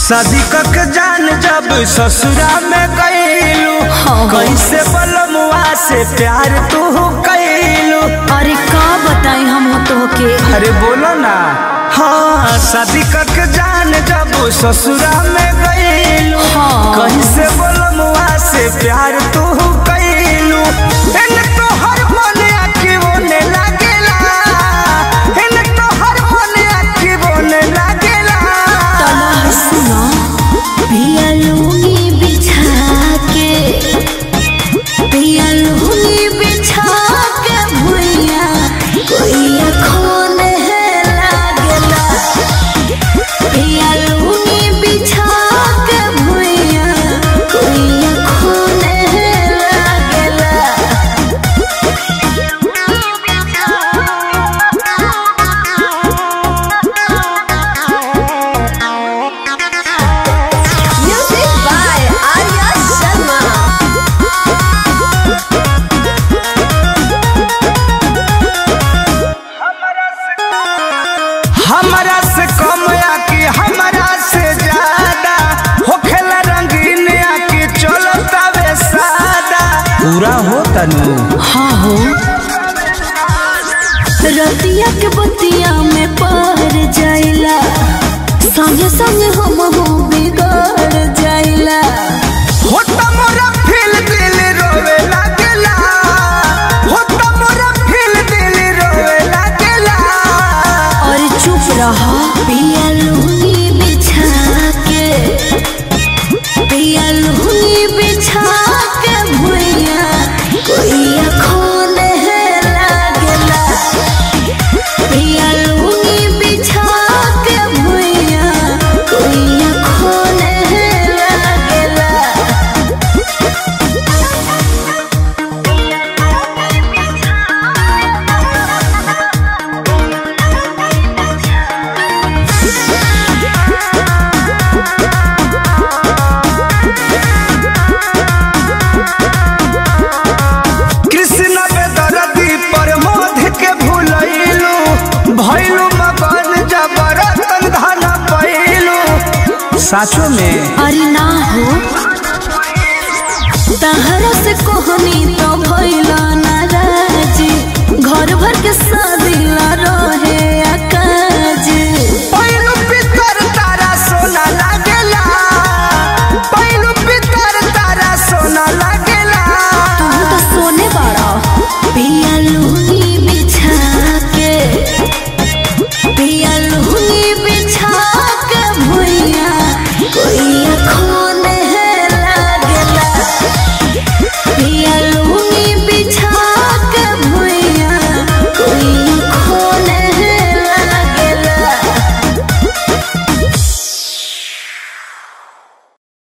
शादी कक जान जब ससुरा में गईलू हाँ। कैसे बलमुआ से प्यार तू कैलू अरे का बताई हम तो के अरे बोलो ना हाँ शादी कक जान जब ससुरा में गईलू हाँ। कैसे बलमुआ से प्यार तू कैलू इन तो हर मन आखी बोने लागेला इन तो हर मन आखी बोने लागेला तना सुना पिया लूंगी बिछा के पिया लूंगी बिछा के भुइया कोई अखोन है लागेला पिया लूंगी बिछा के भुइया कोई अखोन है लागेला Music by Arya Sharma. हमरा से कम या कि हमरा से ज्यादा होखेला रंगीन या कि चलता वे सादा पूरा हो तनु हाँ हो रतिया के बतिया में पार जाइला संगे संगे हम हो बिगड़ जाइला हो त मोरा फील दिल रोवे लागेला हो त मोरा फील दिल रोवे लागेला और चुप रहा पिया लूंगी बिछा के पिया लूंगी बिछा के भुइया कोई अखोन है लागेला पिया लूंगी बिछा के भुइया कोई अखोन है लागेला कृष्ण बेदरदी पर मोध के भूलैलू भैलू मगन जबरतन धन पैलू साचो में अरे ना हो तहरा से कोहनी तो भइला नाराजी घर भर के साथ